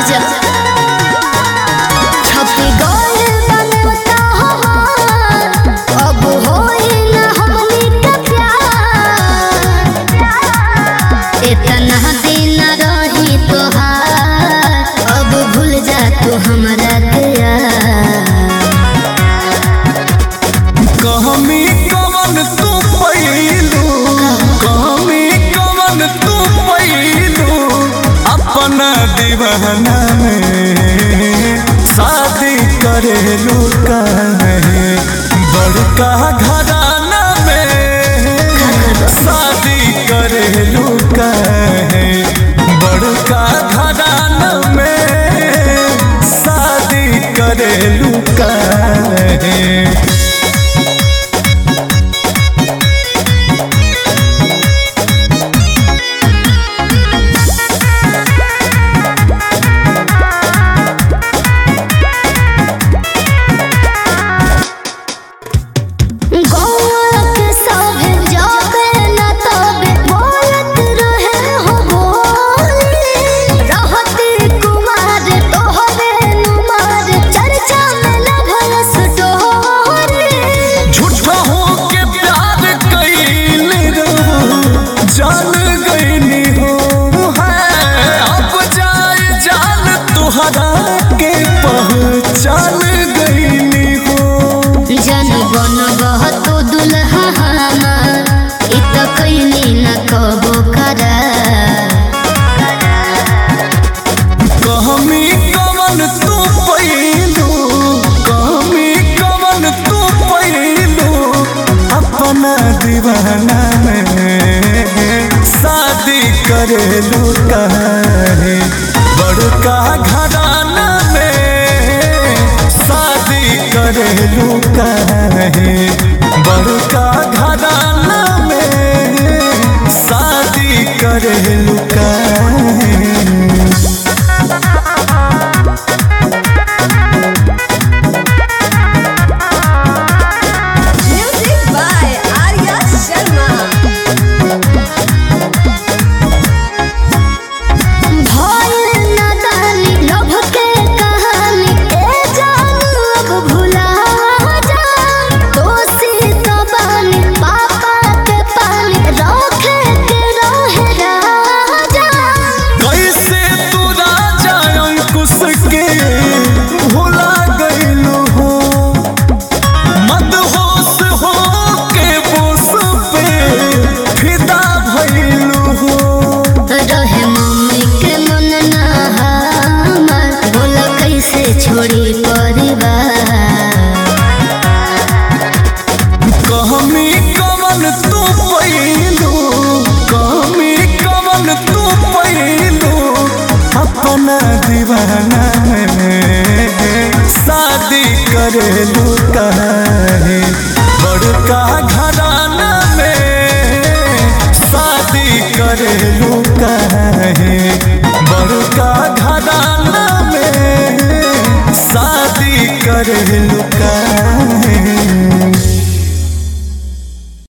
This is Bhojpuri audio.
जा छपी गइल बनता हमार अब होई ना हमनी के प्यार इतना दिन रही तोहार अब भूल जा तू हमरा के यार कहमी कवन तू पैलू कहमी कवन तू पैलू अपना दीवाना में शादी करेलू काहे बड़का घराना में शादी करेलू काहे बड़का घराना में शादी करेलू काहे गौरक सभे जाबे न तबे बोलत रहे हो बोली रहती कुमार तोहरे नुमार चर्चा में न भयस डोरी झूठा हो के प्यार कैले रहो जान गईनी हो है अब जाए जान तुहरा के पहचान गईनी हो जन बन बहतो दुल्हा हमार इ त कैली न कबो करा कहमी कवन तू पैलू कहमी कवन तू पैलू अपना दीवाना में शादी करेलू काहे बड़का घराना में शादी करेलू काहे बड़का घराना में शादी करेलू काहे Music by Arya Sharma. भइल नादानी लोभ के कहानी ए जानू अब भुला जा दोषी तो बानी पापा के पानी रखे के रहे राजा कैसे तू राजा अंकुश के भुला गईलू हो मदहोश हो के बोस पे फिदा भइलू हो रहे मम्मी के मन ना हमार बोला कैसे छोड़ी परिवार कहमी कवन तू पैलू कहमी कवन तू पैलू अपना दीवाना में शादी करेलू काहे बड़का घराना में शादी करेलू काहे बड़का घराना में शादी करेलू काहे